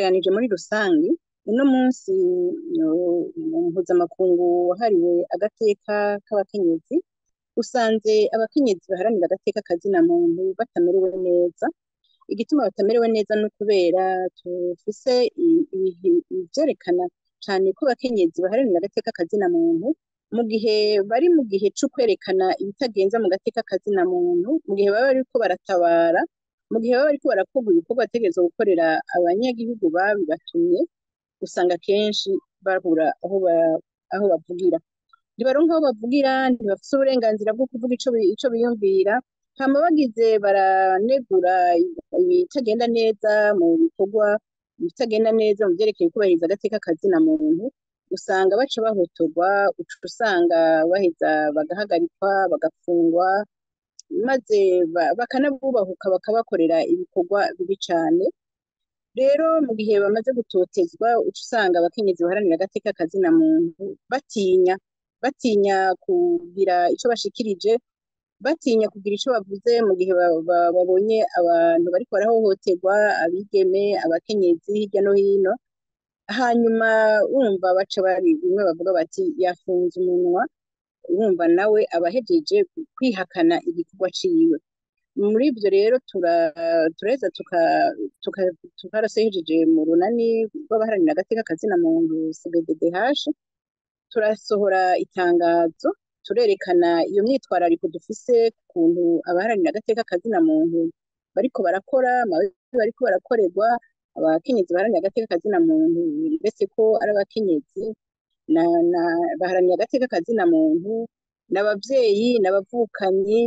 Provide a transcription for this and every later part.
tugereranije muri rusange uno munsi uh, mpuzamakungu wahariwe agateka k'abakenyezi usanze abakenyezi baharanira agateka kazina muntu batamerewe neza igituma batamerewe neza ni ukubera tufise i- ibihe- ivyerekana cane ko abakenyezi baharanira agateka kazina muntu mu gihe bari mu gihe co kwerekana ibitagenza mu gateka kazina muntu mu gihe baba bariko baratabara mu gihe baba bariko barakorwa ibikorwa bategerezwa gukorera abanyagihugu babibatumye usanga kenshi babura aho ba- aho bavugira ntibaronka aho bavugira ntibafise uburenganzira bwo kuvuga ico bi- ico biyumvira hama bagize baranegura ibitagenda neza mu bikorwa ibitagenda neza mu vyerekeye kubahiriza agateka kazina muntu usanga baca bahotorwa uca usanga baheza bagahagarikwa bagafungwa maze ba- bakanabubahuka bakabakorera ibikorwa bibi cane rero mu gihe bamaze gutotezwa uca usanga abakenyezi baharanira agateka kazina muntu batinya batinya kugira ico bashikirije batinya kugira ico bavuze mu gihe ba- ba- babonye abantu bariko barahohoterwa abigeme abakenyezi hirya no hino hanyuma wumva baca bari bimwe bavuga bati yafunze umunwa wumva nawe abahejeje kwihakana igikorwa ciwe muri ivyo rero tura- turaheza tuka- tuka- tukarasejeje mu runani rw'abaharanira agateka kazina muntu CBDDH turasohora itangazo turerekana iyo myitwarariko dufise ku kuntu abaharanira agateka kazina muntu bariko barakora amabi bariko barakorerwa abakenyezi baharanira agateka kazina muntu ndetse ko ari abakenyezi na, na baharanira agateka kazina muntu n'abavyeyi n'abavukanyi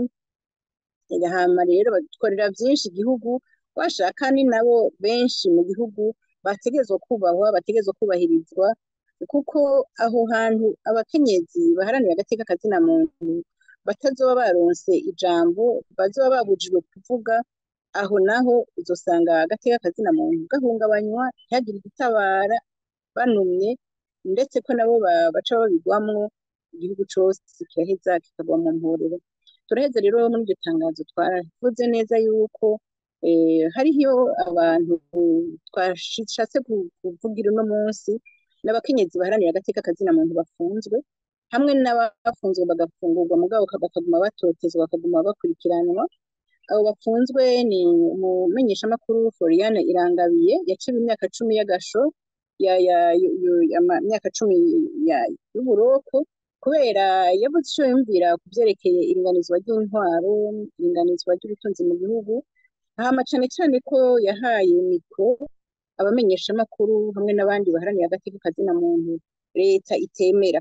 hama rero badukorera vyinshi igihugu bashaka ni nabo benshi mu gihugu bategerezwa kubahwa bategerezwa kubahirizwa kuko aho hantu abakenyezi baharanira agateka kazina muntu batazoba baronse ijambo bazoba babujijwe kuvuga aho naho uzosanga agateka kazina muntu gahungabanywa ntihagire igitabara banumye ndetse ko nabo ba- baca babigwamwo igihugu cose kiraheza kikagwa mu mporero turaheza rero muri iryo tangazo twaravuze neza yuko eh, hariho abantu twashatse ku- kuvugira uno munsi n'abakenyezi baharanira agateka kazina muntu bafunzwe hamwe n'abafunzwe bagafungurwa mugabo bakaguma batotezwa bakaguma bakurikiranwa abo bafunzwe ni umumenyeshamakuru Floriane Irangabiye yaciwe imyaka cumi y'agasho ya ya yu- yu- ama- imyaka cumi ya- y'uburoko kubera yavuze ico yumvira ku vyerekeye iringanizwa ry'intwaro iringanizwa ry'ubutunzi mu gihugu hama cane cane ko yahaye mikro abamenyeshamakuru hamwe n'abandi baharanira agateka kazina muntu leta itemera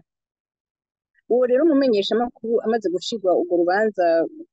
uwo rero umumenyeshamakuru amaze gushirwa urwo rubanza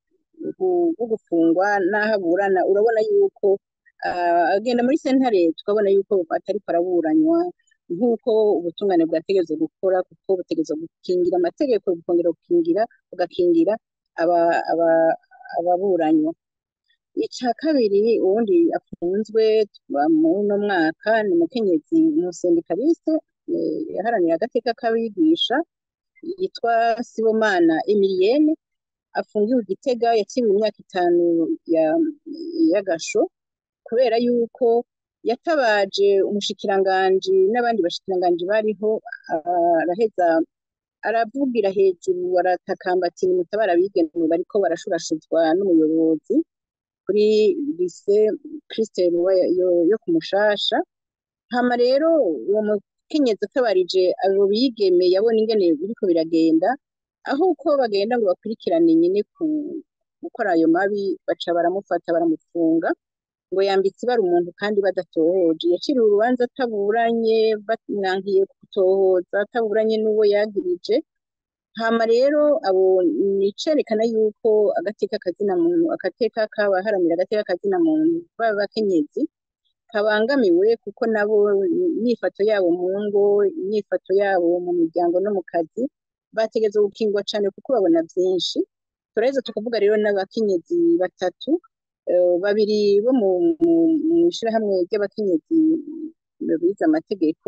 rwo rwo gufungwa n'aho aburana urabona yuko ah, agenda muri sentare tukabona yuko atariko araburanywa nk'uko ubutungane bwategerezwa gukora kuko butegerezwa gukingira amategeko bukongera gukingira bugakingira aba- aba- ababuranywa ica kabiri uwundi afunzwe tuba muri uno mwaka ni umukenyezi umusendikaliste eh, yaharanira agateka k'abigisha yitwa Sibomana Emilienne afungiwe i Gitega yakiriwe imyaka itanu ya- y'agasho kubera yuko yatabaje umushikiranganji n'abandi bashikiranganji bariho araheza aravugira hejuru aratakamba ati nimutabara abigeme bariko barashurashuzwa n'umuyobozi kuri lise Christelle wa- yo, yo ku Mushasha hama rero uwo mukenyezi atabarije abo bigeme yabona ingene biriko biragenda aho uko bagenda ngo bakurikirane nyene ku gukora ayo mabi baca baramufata baramufunga ngo yambitse ibara umuntu kandi badatohoje yaciriwe urubanza ataburanye bamwankiye gutohoza ataburanye n'uwo yagirije hama rero abo nicerekana yuko agateka kazina muntu agateka k'abaharanira agateka kazina muntu b'abakenyezi kabangamiwe kuko nabo imyifato yabo mu ngo imyifato yabo mu miryango no mu kazi bategerezwa gukingwa cane kuko babona vyinshi turaheza tukavuga rero n'abakenyezi batatu eh, babiri bo mu mu- mw'ishirahamwe ry'abakenyezi bize amategeko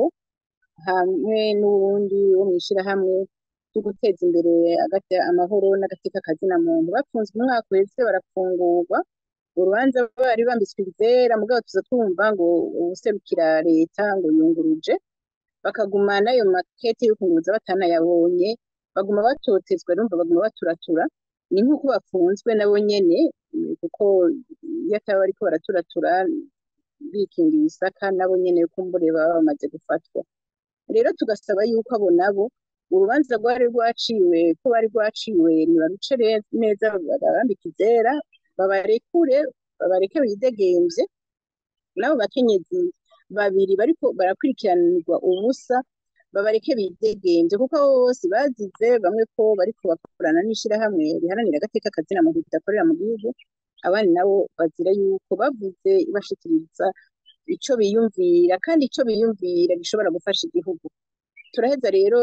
hamwe n'uwundi wo mw'ishirahamwe ryo guteza imbere agate- amahoro n'agateka kazina muntu bafunzwe umwaka uheze barafungurwa urubanza bari bambitswe izera mugabo tuza twumva ngo uwuserukira leta ngo yunguruje bakaguma n'ayo makete yo kunguruza batanayabonye baguma batotezwa urumva baguma baturatura ni nk'uko bafunzwe nabo nyene mm, kuko iyo ataba bariko baraturatura bikingiye isaka nabo nyene kumbure baba bamaze gufatwa rero tugasaba yuko abo nabo urubanza rwari rwaciwe ko bari rwaciwe nibaruce re- neza babambike izera babarekure babareke bidegemvye n'abo bakenyezi babiri bariko barakurikiranirwa ubusa babareke bidegemvye kuko abo bose bazize bamwe ko bariko bakorana n'ishirahamwe riharanira agateka kazina muntu ridakorera mu gihugu abandi nabo bazira yuko bavuze bashikiriza ico biyumvira kandi ico biyumvira gishobora gufasha igihugu turaheza rero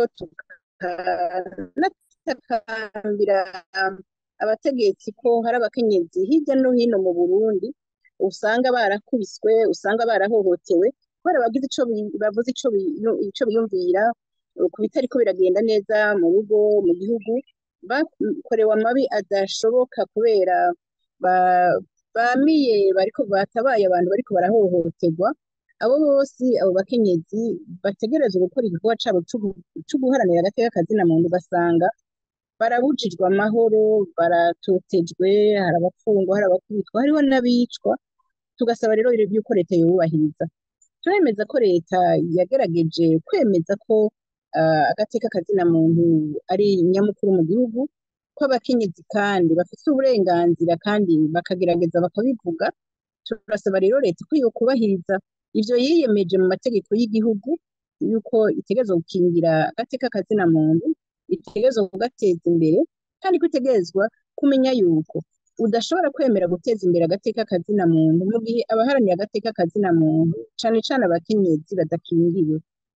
tukanatakambira abategetsi ko hari abakenyezi hirya no hino mu Burundi usanga barakubiswe usanga barahohotewe kubera bagize ico bi- bavuze ico bi- ico biyumvira ku bitariko biragenda neza mu rugo mu gihugu bakorewe amabi adashoboka kubera ba- bamiye bariko batabaye abantu bariko barahohoterwa abo bose abo bakenyezi bategerezwa gukora igikorwa cabo c'ugu- co guharanira agateka kazina muntu ugasanga barabujijwe amahoro baratotejwe hari abafungwa hari abakubitwa hariho n'abicwa tugasaba rero yuko leta yubahiriza turemeza ko leta yagerageje kwemeza ko ah, agateka kazina muntu ari nyamukuru mu gihugu ko abakenyezi kandi bafite uburenganzira kandi bakagerageza bakabivuga turasaba rero leta ko yokubahiriza ivyo yiyemeje mu mategeko y'igihugu yuko itegerezwa gukingira agateka kazina muntu itegerezwa kugateza imbere kandi ko itegerezwa kumenya yuko udashobora kwemera guteza imbere agateka kazina muntu mu gihe abaharaniye agateka kazina muntu cane cane abakenyezi badakingiwe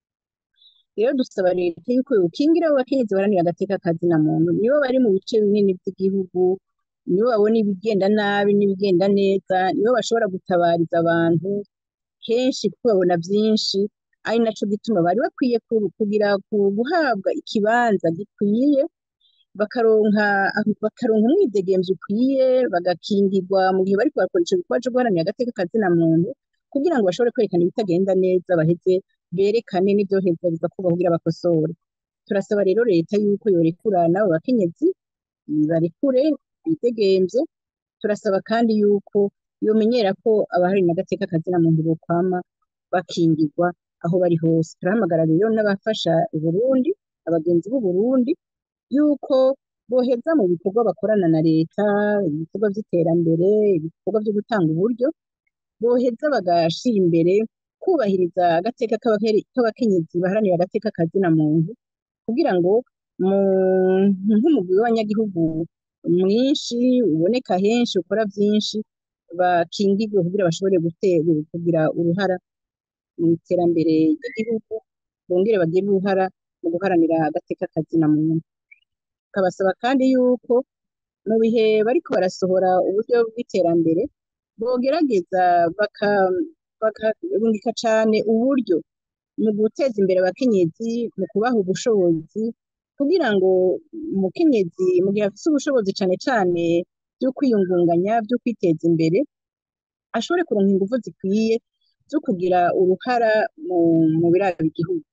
rero dusaba leta yuko yokingira abo bakenyezi baharanira agateka kazina muntu nibo bari mu bice binini vy'igihugu nibo babona ibigenda nabi n'ibigenda neza nibo bashobora gutabariza abantu kenshi kuko babona vyinshi ari naco gituma bari bakwiye ku- kugira ku- guhabwa ikibanza gikwiye bakaronka bakaronka umwidegemvyo ukwiye bagakingirwa mu gihe bariko bakora ico gikorwa co guharanira agateka kazina muntu kugira ngo bashobore kwerekana ibitagenda neza baheze berekane n'ivyoheza bigakorwa kugira bakosore turasaba rero leta yuko yorekura n'abo bakenyezi barekure bidegemvye turasaba kandi yuko yomenyera ko abaharanira agateka kazina muntu bokwama bakingirwa aho bari hose turahamagara rero n'abafasha Uburundi abagenzi b'Uburundi yuko boheza mu bikorwa bakorana na leta ibikorwa vy'iterambere ibikorwa vyo gutanga uburyo boheza bagashira imbere kubahiriza agateka k'abake- k'abakenyezi baharanira agateka kazina muntu kugira ngo mu nk'umugwi w'abanyagihugu mwinshi uboneka henshi ukora vyinshi bakingirwe kugira bashobore gute- kugira uruhara mu iterambere ry'igihugu bongere bagire uruhara mu guharanira agateka kazina muntu tukabasaba kandi yuko mu bihe bariko barasohora uburyo bw'iterambere bogerageza baka bakarungika cane uburyo mu guteza imbere abakenyezi mu kubaha ubushobozi kugira ngo umukenyezi mu gihe afise ubushobozi cane cane vyo kwiyungunganya vyo kwiteza imbere ashobore kuronka inguvu zikwiye zo kugira uruhara mu mu biraba igihugu